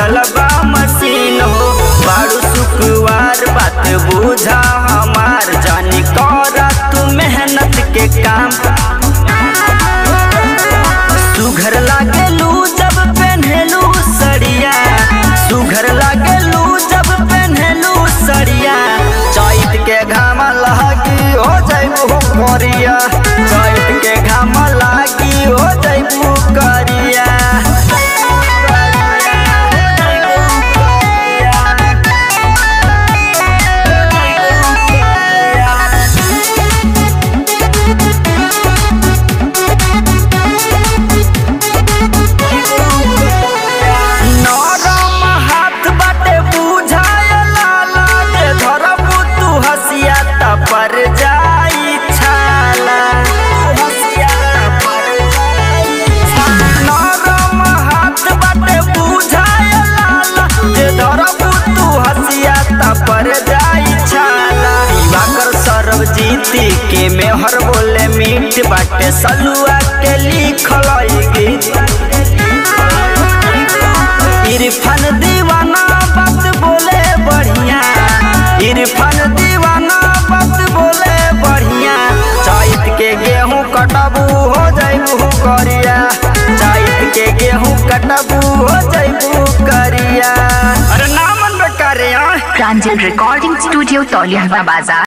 चलल बा मशीन हो बारू शुक्रवार बात बुझा हमार जानी करा तू मेहनत के काम सुघर लागेलू जब पहनेलू सड़िया सुघर लागेलू जब पहनेलू सड़िया चैत के घाम लगी हो जैबू करिया चैत के घाम लागी हो जैबू करिया नरम हाथ बाटे बुझाए लाला दे धरबू तू हसिया त पर जाई छाला हसिया त पर जाई छाला नरम हाथ बाटे बुझाए लाला दे धरबू तू हसिया त पर जाई छाला दिवाकर सरबजीती के मेहर बोले मीठ बाटे सलुआ के लिखल ई गीत इरफान दीवाना बात बोले बढ़िया इरफान दीवाना बात बोले बढ़िया चैत के गेहूं कटबू हो जैबू करिया चैत के गेहूं कटबू हो जैबू करिया अरे नामन बेकारे प्रांजल रिकॉर्डिंग स्टूडियो तौलिया बाजार